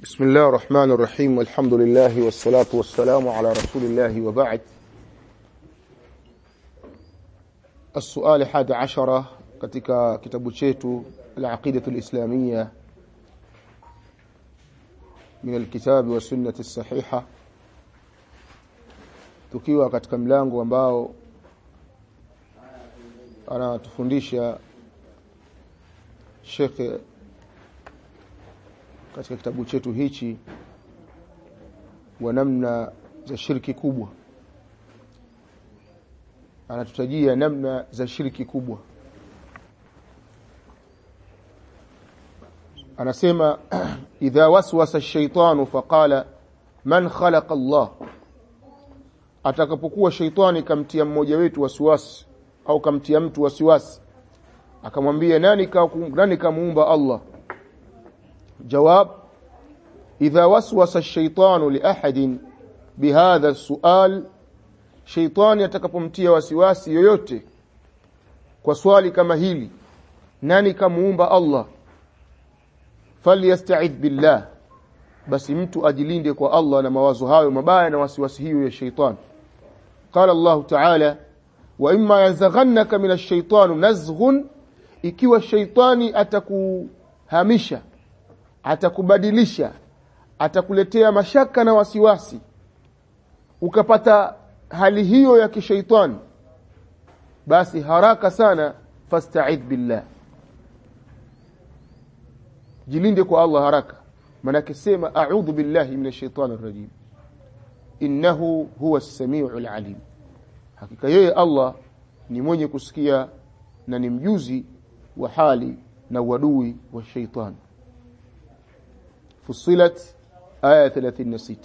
بسم الله الرحمن الرحيم والحمد لله والصلاة والسلام على رسول الله وبعد السؤال حاد عشرة katika kitabu chetu العقيدة الإسلامية من الكتاب والسنة الصحيحة tukiwa katika mlango ambao anatufundisha Sheikh katika kitabu chetu hichi wa namna za shirki kubwa anatutajia namna za shirki kubwa anasema idha waswasa ash-shaytanu faqala man khalaqa Allah atakapokuwa shaitani kamtia mmoja wetu wasiwasi au kamtia mtu wasiwasi akamwambia nani ka, nani kamuumba Allah جواب إذا وسوس الشيطان لأحد بهذا السؤال شيطان يتكپمtia wasiwasi yoyote kwa swali kama hili nani kamuumba Allah falyasta'id billah basi mtu ajilinde kwa Allah na mawazo hayo mabaya na wasiwasi hiyo ya sheitan قال الله تعالى وإما يزغنك من الشيطان نزغ ikiwa shaitani atakuhamisha atakubadilisha atakuletea mashaka na wasiwasi ukapata hali hiyo ya kishaitani basi haraka sana fasta'id billah jilinde kwa Allah haraka manake sema a'udhu billahi minash shaitani rajim innahu huwa as-sami'ul alim hakika yeye Allah ni mwenye kusikia na ni mjuzi wa hali na uadui wa shaitani فصلت آية 36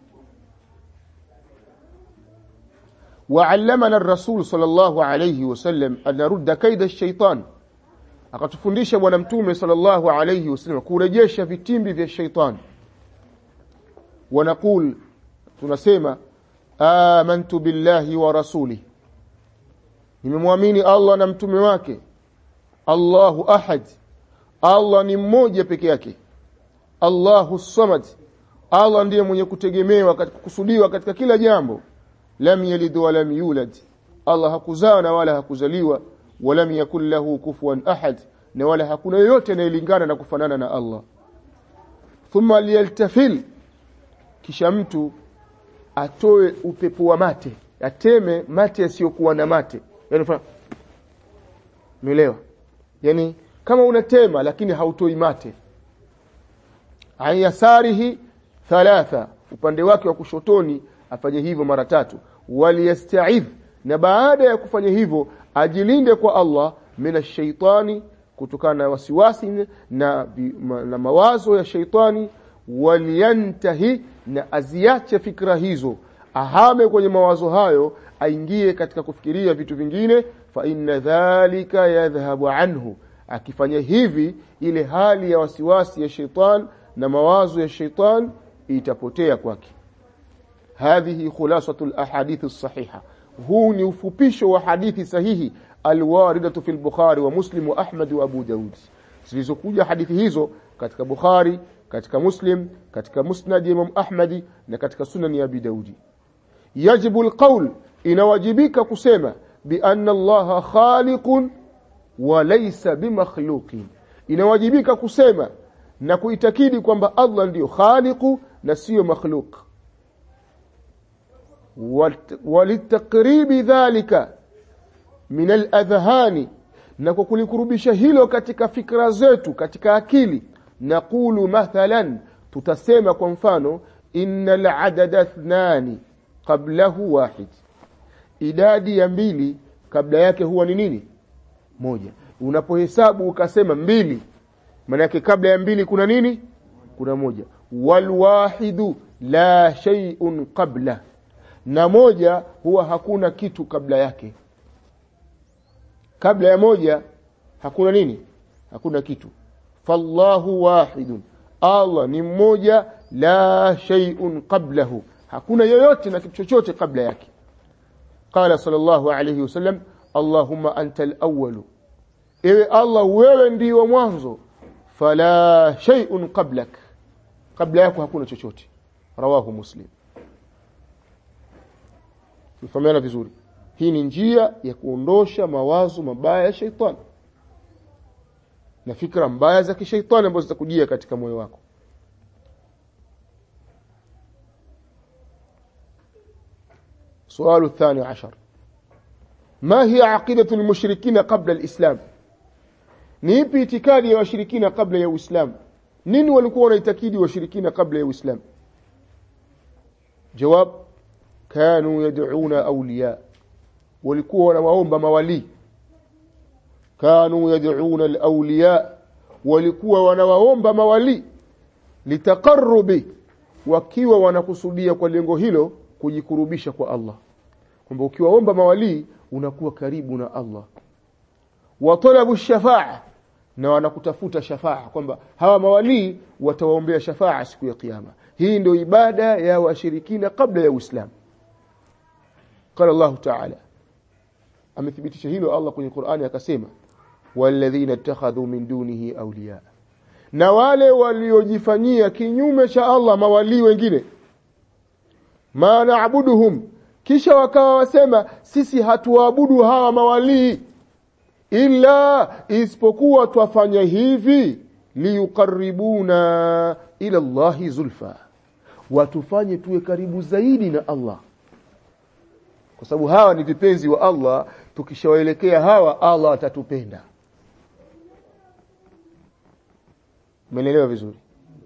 وعلمنا الرسول صلى الله عليه وسلم أن نرد كيد الشيطان akatufundisha bwana mtume sallallahu alayhi wasallam kurejesha vitimbi vya shaitan wanaqul tunasema amantu billahi wa rasuli nimemwamini Allah na mtume wake Allahu ahad Allah ni mmoja peke yake Allahu samad Allah ndiye mwenye kutegemewa katika kusudiwa katika kila jambo lam yalid wa lam yulad Allah hakuzaa na wala hakuzaliwa walam yakul lahu kufuwan ahad na wala hakuna yoyote anayelingana na kufanana na Allah thumma liyaltafil kisha mtu atoe upepo wa mate ateme mate yasiyokuwa na mate yani umeelewa yani kama unatema lakini hautoi mate an yasarihi thalatha upande wake wa kushotoni afanye hivyo mara tatu waliyasta'idh na baada ya kufanya hivyo ajilinde kwa Allah mina shaitani kutokana na wasiwasi na, na mawazo ya shaitani waliyantahi na aziache fikra hizo ahame kwenye mawazo hayo aingie katika kufikiria vitu vingine fa inna dhalika yadhhabu anhu akifanya hivi ile hali ya wasiwasi ya shaitani na mawazo ya shaitan itapotea kwake hadhihi khulasatul ahadith as-sahiha huu ni ufupisho wa hadithi sahihi alwaridatu fil bukhari wa muslim wa ahmad wa abu daud zilizokuja hadithi hizo katika bukhari katika muslim katika musnad imam ahmad na katika sunan ya abi daudi yajibu alqawl inawajibika kusema bi anna allaha khaliqun wa laysa bimakhluqin inawajibika kusema na kuitakidi kwamba Allah ndiyo khaliqu na siyo makhluk walitakribi dhalika min aladhhani na kwa kulikurubisha hilo katika fikra zetu katika akili naqulu mathalan tutasema kwa mfano innal adada ithnani qablahu wahid idadi ya mbili kabla yake huwa ni nini moja unapohesabu ukasema mbili manake kabla ya mbili kuna nini kuna moja walwahidu la shay'un qabla na moja huwa hakuna kitu kabla yake kabla ya moja hakuna nini hakuna kitu fallahu wahidun Allah ni mmoja la shay'un qablahu hakuna yoyote na kitu chochote kabla yake qala sallallahu alayhi wasallam allahumma anta al-awwal ewe Allah wewe ndiyo mwanzo fala shay'un qablak kabla yako hakuna chochote rawahu muslim tufahamiana vizuri hii ni njia ya kuondosha mawazo mabaya ya sheitani na fikra mbaya za kishaitani ambazo zitakujia katika moyo wako سؤال الثاني عشر ما هي عقيدة المشركين قبل الإسلام نيبي اعتقادي يا وشركين قبل يا إسلام nini walikuwa wanaitakidi washirikina kabla ya uislamu jawab kanu yad'una awliya walikuwa wanawaomba mawali kanu yad'una alawliya walikuwa wanawaomba mawali litaqarrubi wakiwa wanakusudia kwa lengo hilo kujikurubisha kwa Allah kwamba ukiwaomba mawali unakuwa karibu na Allah wa talabu shafa'a na wanakutafuta shafaa kwamba hawa mawalii watawaombea shafaa siku ya kiyama hii ndio ibada ya washirikina kabla ya uislamu qala Allah ta'ala amethibitisha hilo Allah kwenye Qur'ani akasema walladhina ittakhadhu min dunihi awliya na wale waliojifanyia kinyume cha Allah mawalii wengine ma na'buduhum kisha wakawa wasema sisi hatuabudu hawa mawalii illa isipokuwa twafanya hivi liyuqarribuna ila Allahi zulfa watufanye tuwe karibu zaidi na Allah kwa sababu hawa ni vipenzi wa Allah tukishawaelekea hawa Allah atatupenda Umeelewa vizuri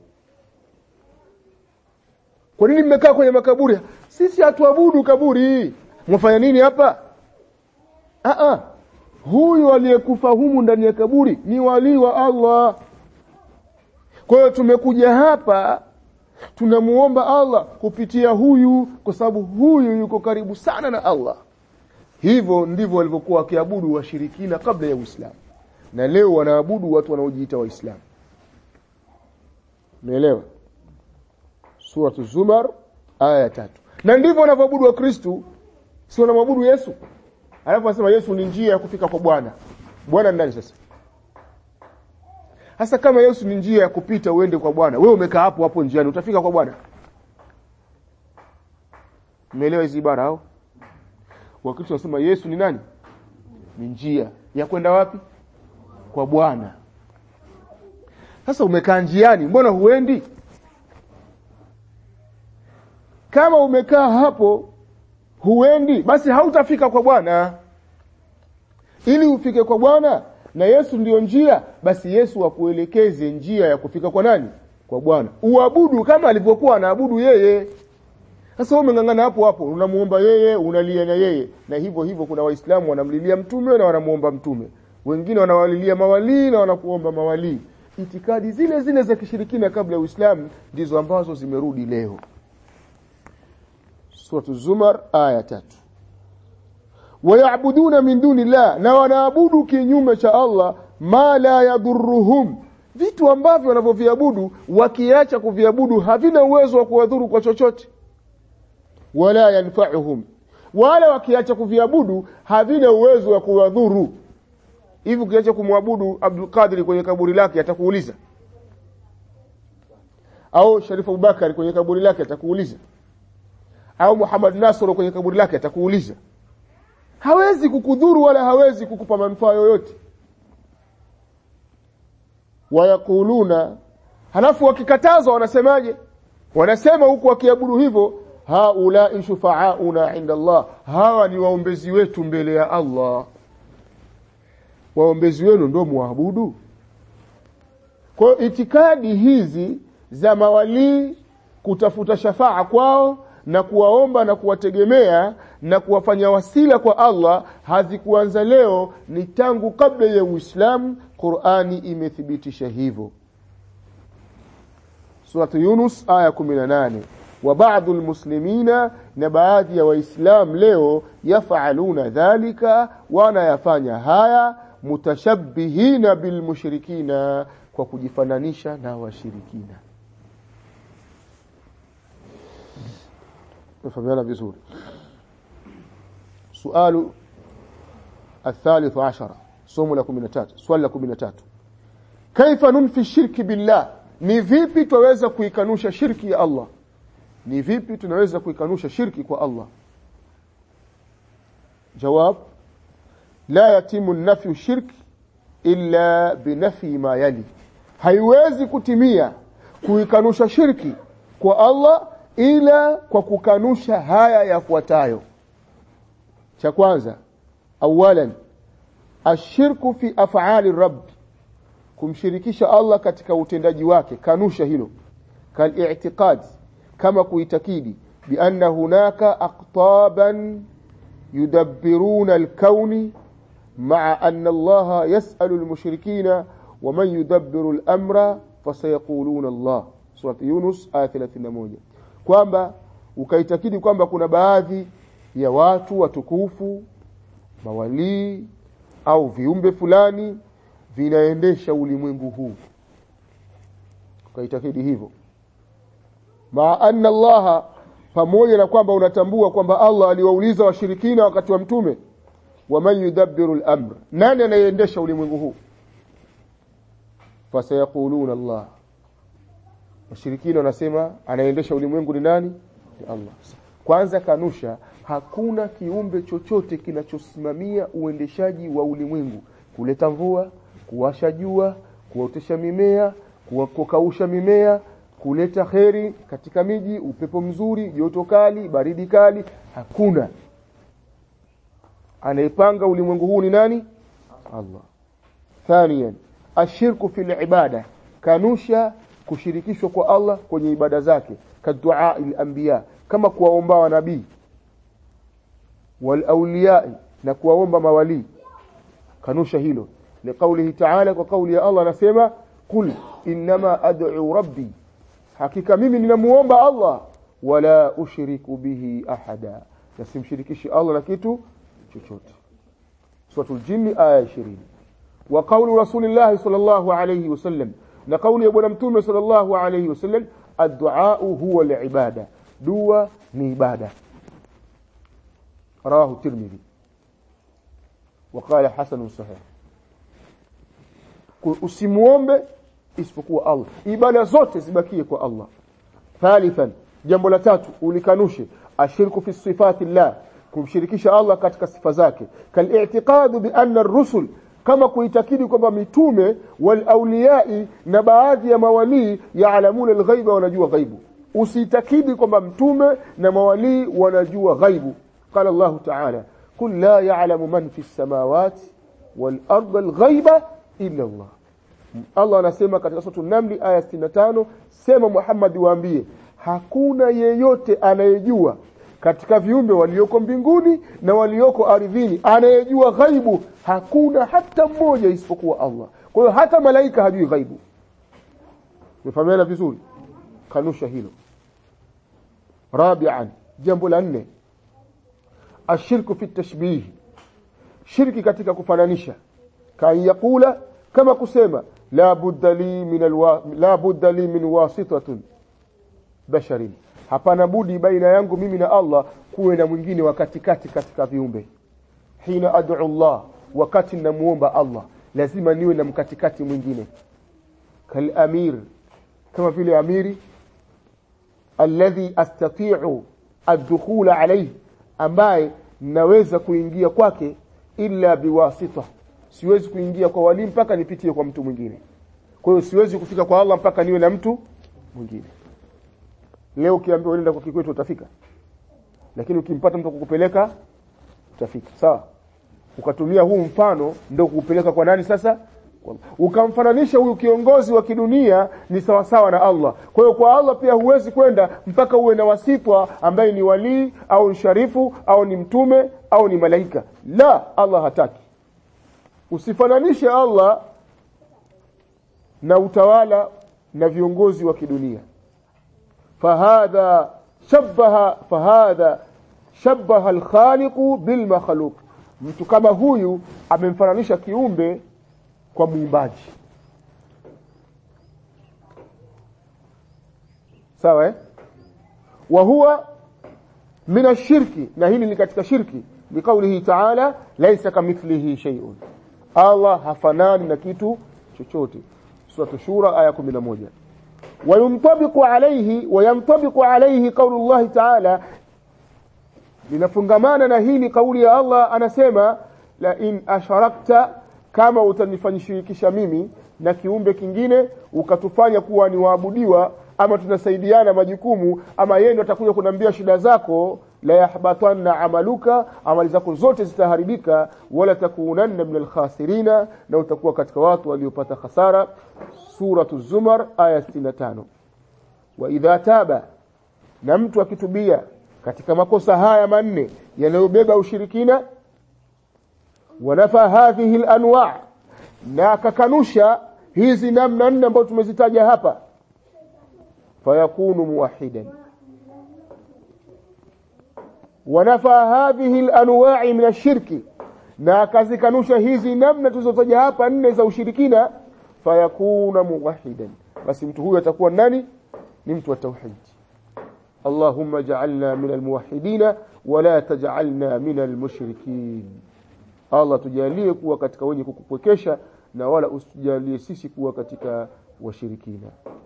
Kwa nini mmekaa kwenye makaburi sisi hatuabudu kaburi mwafanya nini hapa ah ah huyu aliyekufa humu ndani ya kaburi ni wali wa Allah kwa hiyo tumekuja hapa tunamuomba Allah kupitia huyu kwa sababu huyu yuko karibu sana na Allah hivyo ndivyo walivyokuwa wakiabudu washirikina kabla ya Uislamu na leo wanaabudu watu wanaojiita waislamu umeelewa sura zumar aya tatu na ndivyo wanavyoabudu wa Kristo si wanamwabudu Yesu alafu anasema Yesu ni njia ya kufika kwa Bwana Bwana ndani sasa hasa kama Yesu ni njia ya kupita uende kwa Bwana wewe umekaa hapo hapo njiani utafika kwa Bwana Umeelewa hizi ibara au Wakristo wanasema Yesu ni nani ni njia ya kwenda wapi kwa Bwana sasa umekaa njiani mbona huendi kama umekaa hapo huendi basi hautafika kwa Bwana ili ufike kwa Bwana na Yesu ndiyo njia basi Yesu akuelekeze njia ya kufika kwa nani kwa Bwana uabudu kama alivyokuwa anaabudu yeye sasa wewe umengangana hapo hapo unamuomba yeye unalia na yeye na hivyo hivyo kuna waislamu wanamlilia mtume na wanamuomba mtume wengine wanawalilia mawalii na wanakuomba mawalii itikadi zile zile za kishirikina kabla ya Uislamu ndizo ambazo zimerudi leo Suratu Zumar aya tatu wayabuduna min duni llah na wanaabudu kinyume cha Allah ma la yadhurruhum vitu ambavyo wanavyoviabudu wakiacha kuviabudu havina uwezo wa kuwadhuru kwa chochote wala yanfa'uhum wala wakiacha kuviabudu havina uwezo wa kuwadhuru hivi ukiacha kumwabudu Abdul Qadir kwenye kaburi lake atakuuliza au Sharif Abubakar kwenye kaburi lake atakuuliza au Muhammad Nasr kwenye kaburi lake atakuuliza hawezi kukudhuru wala hawezi kukupa manufaa yoyote wayakuluna halafu wakikatazwa wanasemaje wanasema huku wakiabudu hivyo haula shufaauna inda Allah hawa ni waombezi wetu mbele ya Allah waombezi wenu ndio muabudu kwa itikadi hizi za mawalii kutafuta shafaa kwao na kuwaomba na kuwategemea na kuwafanya wasila kwa Allah hazikuanza leo ni tangu kabla ya Uislamu Qur'ani imethibitisha hivyo Suratu Yunus aya 18 wa baadhi almuslimina na baadhi ya waislam leo yafaluna dhalika wanayafanya haya mutashabbihina bilmushrikina kwa kujifananisha na washirikina نفهمنا vizuri سؤال الثالث عشر somo la 13 swali la 13 كيف ننفي الشرك بالله ni vipi twaweza kuikanusha shirki ya Allah ni vipi tunaweza kuikanusha shirki kwa Allah jawab la yatimu nafyu shirki illa binafi ma yali haiwezi kutimia kuikanusha shirki kwa Allah ila kwa kukanusha haya yafuatayo cha kwanza awalan ashirku fi af'ali rabb kumshirikisha Allah katika utendaji wake kanusha hilo kal kama kuitakidi bi anna hunaka aqtaban yudabbiruna al-kauni ma'a anna Allah yas'alu al-mushrikina wa man yudabbiru al-amra fasayaquluna Allah sura Yunus aya 31 kwamba ukaitakidi kwamba kuna baadhi ya watu watukufu mawalii au viumbe fulani vinaendesha ulimwengu huu ukaitakidi hivyo ma anna Allah pamoja na kwamba unatambua kwamba Allah aliwauliza washirikina wakati wa mtume waman yudabbiru al-amr nani anayeendesha ulimwengu huu fasayaquluna Allah washirikina wanasema anayeendesha ulimwengu ni nani ni Allah kwanza kanusha hakuna kiumbe chochote kinachosimamia uendeshaji wa ulimwengu kuleta mvua kuwasha jua kuotesha mimea kukausha mimea kuleta kheri katika miji upepo mzuri joto kali baridi kali hakuna anayepanga ulimwengu huu ni nani Allah thaniyan ashirku fil ibada kanusha kushirikishwa kwa Allah kwenye ibada zake kadua al-anbiya kama kuwaomba wanabii wal awliya na kuwaomba mawali kanusha hilo liqaulihi ta'ala kwa kauli ya Allah anasema qul inma ad'u rabbi hakika mimi ninamuomba Allah wala ushiriku bihi ahada na simshirikishi Allah na kitu chochote suratul jinn aya 20 wa qawlu rasulillah sallallahu alayhi wasallam na kauli ya bwana mtume sallallahu alayhi wasallam addu'a huwa al-ibada dua ni ibada rawahu tirmidhi وقال حسن صحيح usimuombe isipokuwa Allah ibada zote zibakie kwa Allah thalithan jambo la tatu ulikanushe ashirku fi sifati llah kumshirikisha Allah katika sifa zake kal-i'tiqad bi anna ar-rusul kama kuitakidi kwamba mitume wal awliyai na baadhi ya mawalii yaalamuna al-ghaiba wanajua ghaibu usitakidi kwamba mtume na mawalii wanajua ghaibu qala Allah ta'ala kul la ya'lamu man fi as-samawati wal ardi al-ghaiba illa Allah Allah anasema katika sura Namli aya 65 sema Muhammad waambie hakuna yeyote anayejua katika viumbe walioko mbinguni na walioko ardhini anayejua ghaibu hakuna hata mmoja isipokuwa Allah kwa hiyo hata malaika hajui ghaibu mfahamiana vizuri kanusha hilo rabi'an jambo la nne ashirku fi tashbih shirki katika kufananisha kan yakula kama kusema la budda li min alwa, la budda li min wasitatin basharin hapana budi baina yangu mimi na Allah kuwe na mwingine wa katikati katika viumbe hina ad'u Allah wakati namuomba Allah lazima niwe na mkatikati mwingine kal amir kama vile amiri alladhi astati'u ad-dukhul alayhi ambaye naweza kuingia kwake illa biwasita siwezi kuingia kwa wali mpaka nipitie kwa mtu mwingine kwa hiyo siwezi kufika kwa Allah mpaka niwe na mtu mwingine leo ukiambiwa unaenda kwa kikwetu utafika lakini ukimpata mtu kukupeleka utafika sawa ukatumia huu mfano ndio kukupeleka kwa nani sasa ukamfananisha huyu kiongozi wa kidunia ni sawa sawa na Allah kwa hiyo kwa Allah pia huwezi kwenda mpaka uwe na wasitwa ambaye ni walii au ni sharifu au ni mtume au ni malaika la Allah hataki usifananishe Allah na utawala na viongozi wa kidunia fahadha shabaha fahadha shabaha alkhaliqu bilmakhluq mtu kama huyu amemfananisha kiumbe kwa muumbaji sawa eh wa huwa min ashirki na hili ni katika shirki biqaulihi ta'ala laysa kamithlihi shay'un Allah hafanani na kitu chochote sura shura aya 11 وينطبق عليه وينطبق عليه قول الله تعالى linafungamana na hili kauli ya Allah anasema la in asharakta kama utanifanyishirikisha mimi na kiumbe kingine ukatufanya kuwa ni waabudiwa ama tunasaidiana majukumu ama yeye ndo atakuja kunambia shida zako la yahbatanna amaluka amali zako zote zitaharibika wala takunanna min alkhasirina na utakuwa katika watu waliopata hasara suratu zumar aya 65 wa idha taba na mtu akitubia katika makosa haya manne yanayobeba ushirikina wanafa hadhihi alanwa na akakanusha hizi namna nne ambazo tumezitaja hapa fayakunu muwahidan wanafa hadhihi alanwa min ashirki na akazikanusha hizi namna tulizotaja hapa nne za ushirikina fayakuna muwahidan basi mtu huyu atakuwa nani ni mtu wa tauhid اللهم اجعلنا من الموحدين ولا تجعلنا من المشركين Allah tujalie kuwa katika wenye kukupwekesha na wala usijalie sisi kuwa katika washirikina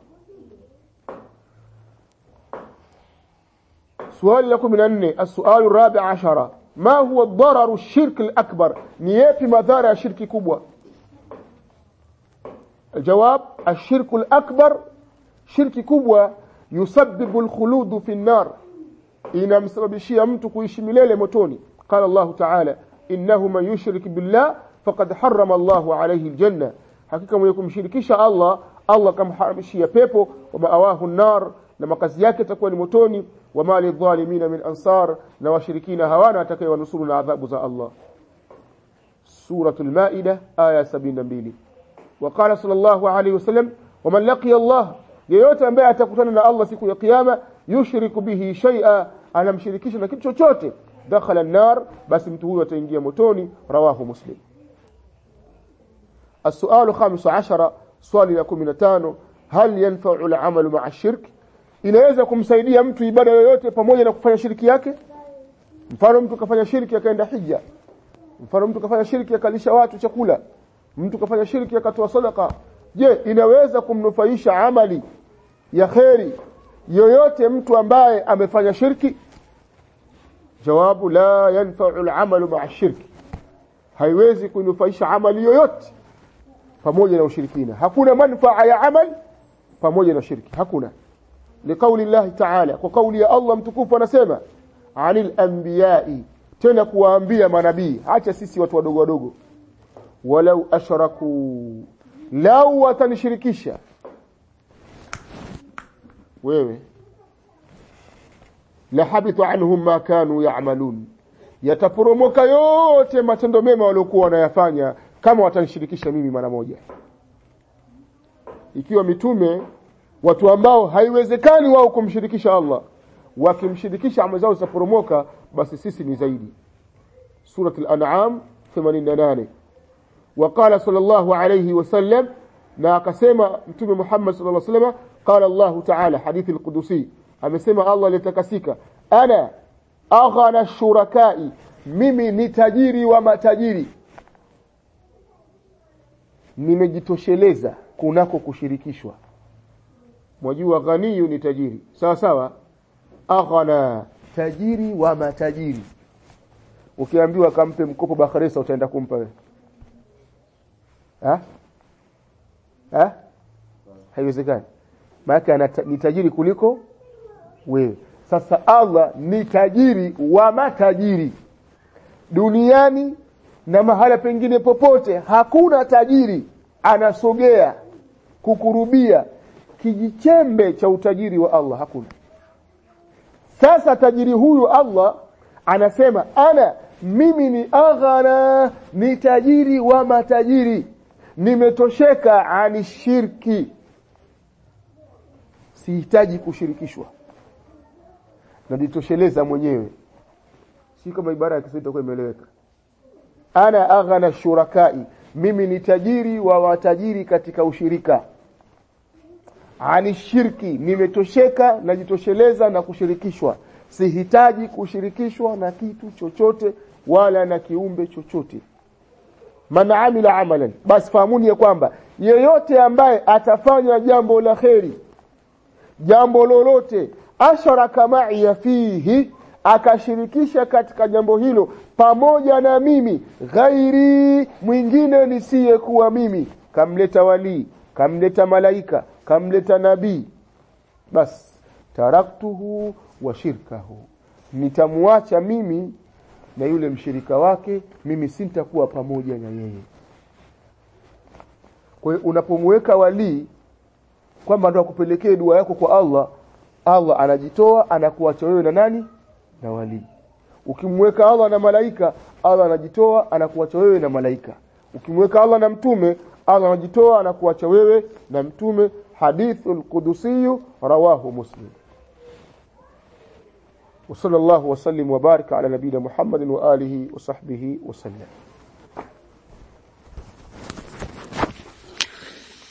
swali la 14 السؤال الرابع عشر ما هو الضرر الشرك الأكبر ni yapi madhara ya shirki kubwa الجواب الشرك الأكبر shirki kubwa yusabbibu alkhuludu fi nnar inamsababishia mtu kuishi milele motoni qala Allah ta'ala innahu man yushrik billah faqad harrama Allah alayhi aljanna hakika mwenye kumshirikisha Allah Allah kamharamishia pepo wa maawahu nar na makazi yake itakuwa ni motoni wa mali dhalimina min ansar na washirikina hawana atakayewanusuru na adhabu za Allah suratul maida aya 72 وقال صلى الله عليه وسلم ومن لقي الله yeyote ambaye atakutana na Allah siku ya kiyama yushriku bihi shay'a anamshirikisha na kitu chochote dakhala an-nar basi mtu huyo ataingia motoni rawahu muslim السؤال الخامس عشر swali la 15 hal yanfa'u al-amalu ma'a shirk inaweza kumsaidia mtu ibada yoyote pamoja na kufanya shiriki yake mfano mtu kafanya shirki akaenda hija mfano mtu kafanya shirki akalisha watu chakula mtu kafanya shirki akatoa sadaka je inaweza kumnufaisha amali ya kheri yoyote mtu ambaye amefanya shirki jawabu la yanfa'u al-amalu ma'a shirki haiwezi kunufaisha amali yoyote pamoja na ushirikina hakuna manfaa ya amal pamoja na shirki hakuna liqauli Allah ta'ala kwa kauli ya Allah mtukufu anasema anil anbiya'i tena kuwaambia manabii acha sisi watu wadogo wadogo walau ashraku lau watanishirikisha wewe la habita anhum ma kanu ya'malun yataporomoka yote matendo mema waliokuwa wanayafanya kama watanishirikisha mimi mara moja ikiwa mitume watu ambao haiwezekani wao kumshirikisha Allah wakimshirikisha amali zao zitaporomoka basi sisi ni zaidi surat al-an'am 88 وقال صلى الله عليه وسلم na akasema mtume Muhammad sallallahu alaihi wasallam qala Allah ta'ala hadithi al-qudusi amesema Allah alitakasika ana aghana shurakai mimi ni tajiri wa matajiri nimejitosheleza kunako kushirikishwa mwajua ghaniyu ni tajiri sawa sawa aghana tajiri wa matajiri ukiambiwa kampe mkopo bakhresa utaenda kumpa wewe ha ha haiwezekani maana ni tajiri kuliko wewe sasa Allah ni tajiri wa matajiri duniani na mahala pengine popote hakuna tajiri anasogea kukurubia kijichembe cha utajiri wa Allah hakuna sasa tajiri huyu Allah anasema ana mimi ni aghana ni tajiri wa matajiri nimetosheka ani shirki sihitaji kushirikishwa najitosheleza mwenyewe si kama ibara ya Kiswahili itakuwa imeeleweka ana aghana shurakai mimi ni tajiri wa watajiri katika ushirika ani shirki nimetosheka najitosheleza na kushirikishwa sihitaji kushirikishwa na kitu chochote wala na kiumbe chochote man amila amalan basi fahamuni ya kwamba yeyote ambaye atafanya jambo la kheri jambo lolote asharaka ma'iya fihi akashirikisha katika jambo hilo pamoja na mimi ghairi mwingine nisiyekuwa mimi kamleta walii kamleta malaika kamleta nabii bas taraktuhu wa shirkahu nitamwacha mimi na yule mshirika wake mimi sintakuwa pamoja na yeye kwa hiyo unapomweka walii kwamba ndo akupelekee dua yako kwa Allah Allah anajitoa anakuacha wewe na nani na walii ukimweka Allah na malaika Allah anajitoa anakuacha wewe na malaika ukimweka Allah na mtume Allah anajitoa anakuacha wewe na mtume hadithul qudusi rawahu muslim وصلى الله وسلم وبارك على نبينا محمد وآله وصحبه وسلم